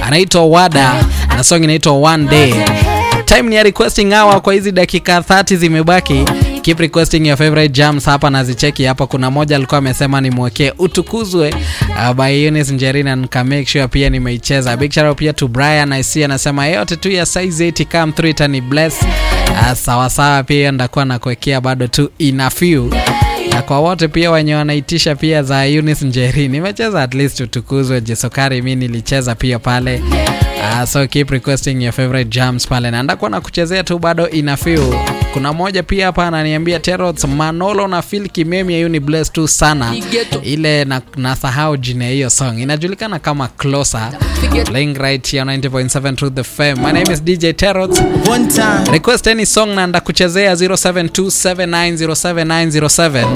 anaitwa Wada na song inaitwa One Day. Time ni ya requesting hour kwa hizi dakika 30 zimebaki. Keep requesting your favorite jams hapa na zicheki hapa. Kuna moja alikuwa amesema nimwekee utukuzwe uh, by Eunice Njerina nika make sure pia nimeicheza. Big shout out pia to Brian I see anasema yote tu ya size 8 come through itani bless. Uh, sawa sawa pia ndakuwa nakuwekea bado tu ina few na kwa wote pia wenye wanaitisha pia za Eunice Njeri, nimecheza at least utukuzwe Jesokari, mi nilicheza pia pale. Uh, so keep requesting your favorite jams pale, na ndakuwa na kuchezea tu bado ina feel. Kuna moja pia hapa ananiambia Terots Manolo na Phil Kimemi ya Uni Bless tu sana ile na, nasahau jina ya hiyo song inajulikana kama Closer. Playing right here on 90.7 Truth the Fame. My name is DJ Terots. One time. Request any song na ndakuchezea 0727907907